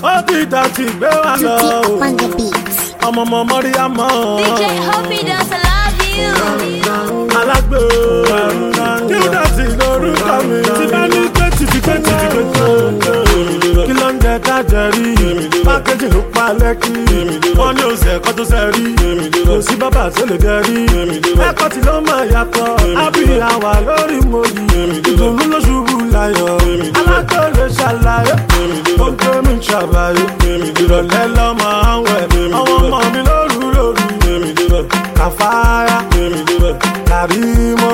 ó ti dàtí gbé wa lọ Tutti o. on the beat. ọmọ ọmọ mọ́ríyámọ́. DJ Hoppy does I love you. alágbó kí ó dàtí lórúkọ mi. tí bá ní pé títí pé títí pé tó. kí ló ń jẹ kájẹ rí. pákéjì ló pa lẹ́kì. wọ́n ní oṣù ẹ̀kọ́ tó ṣe rí. kò sí bàbá tó lè dẹ rí. ẹ̀kọ́ tí ló máa yàtọ̀. ábí àwà lórí mo yìí. ìdùnnú ló ṣubú láyọ̀. alágbó lè ṣàlàyé. ó ń gbé mi ṣàbàyè. ìrọ̀lẹ́ lọ́mọ àwọn ẹ̀. ọmọ ọmọ mi lóru lóru. kàfáyà kàrímọ́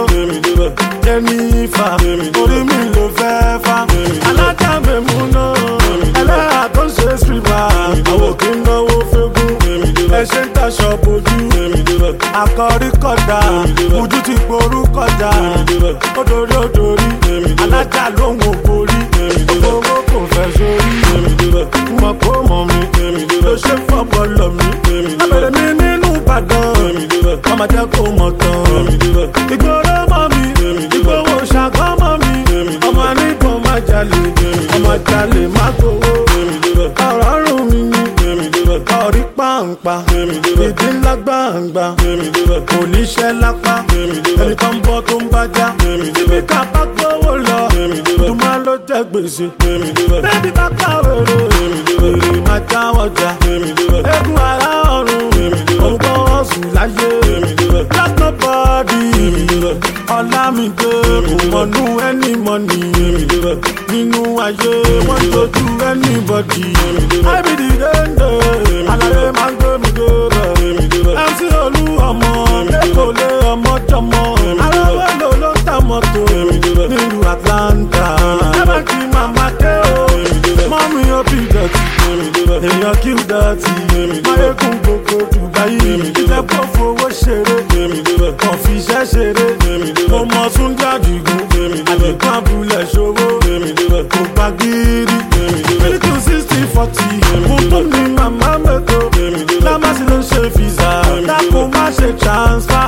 jẹ́nífà orí mi ló fẹ́ fà alájàmbé mú náà ẹlẹ́yà tó ń ṣe sílíbà àwọn kì í náwó fẹ́gùn ẹṣẹ́ ń taṣọ bojú akọrí kọjá ojú ti gború kọjá odori odori alájà lóhùn ògbórí owó kò fẹ́ sórí mọ̀ kó mọ̀ mi ló ṣe fọ́pọ̀ lọ mi abẹ́rẹ́ mi nínú ìbàdàn ọmọ jẹ́ kó mọ̀ tán ìgboro mọ́ mi ìgbowó ṣàkọ́ mọ́ mi ọmọ nígbọ̀n má jalè ọmọ jalè má gbowó ọ̀rọ̀ rùn mí ní ọ̀rí pàǹpà ìdí ńlá gbàǹgbà kò ní ṣẹ́ lápá ẹni tó ń bọ́ tó ń bájá síbi ká bá gbówó lọ ìdùnmá ló jẹ́ gbèsè bébí bá kàwé rò èrè má jáwọ́ jà eégún ara ọ̀run òun kọ́ wọ́n sùn láyé last nobody ọ̀làmìdé kò mọ̀nú ẹni mọ̀nì nínú ayé wọ́n tójú anybody ibd dende alaye máa ń gbé mi débẹ̀ mc olú ọmọ lẹ́kọ̀ọ́ lé ọmọ jọmọ aráwọ̀ ló ló ń ta mọ́tò nílùú atlanta ẹ̀bẹ̀ kí màmá dé o mọ́mí ó bí dọ̀tí èèyàn kí ó dọ̀tí máyégún gbogbo dubai ìjẹ́pọ̀ fowó ṣeré kàn fi iṣẹ́ ṣeré mo mọ súnjẹ́ àdìgún àdìgún abúlé ṣòwò kò gbà gírí mílíkì sixty forty mo tó ní màmá mẹ́tò lámásì ló ń ṣe fìzà dákò má ṣe transfer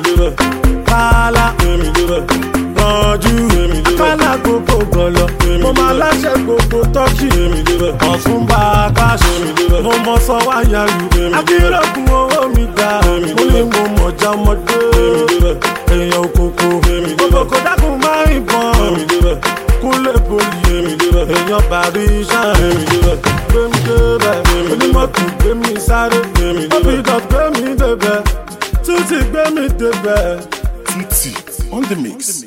kálá rànjú kálá gbogbo gọlọ mo máa láṣẹ gbogbo tọ́kì ọ̀tún bá a káṣí mo mọ sọ wáyà lù akérògùn owó mi dá mo ní mo mọ̀já ọmọdé èèyàn òkòkò òkòkò dákun máa ń bọ̀n kúnlẹ̀ poli èèyàn bàrí iṣẹ́ gbẹ̀mí débẹ̀ onímọ̀tò gbẹ̀mí sáré óbìdàn gbẹ̀mí débẹ̀ tún ti gbẹ̀mí débẹ̀. Tutti on the mix.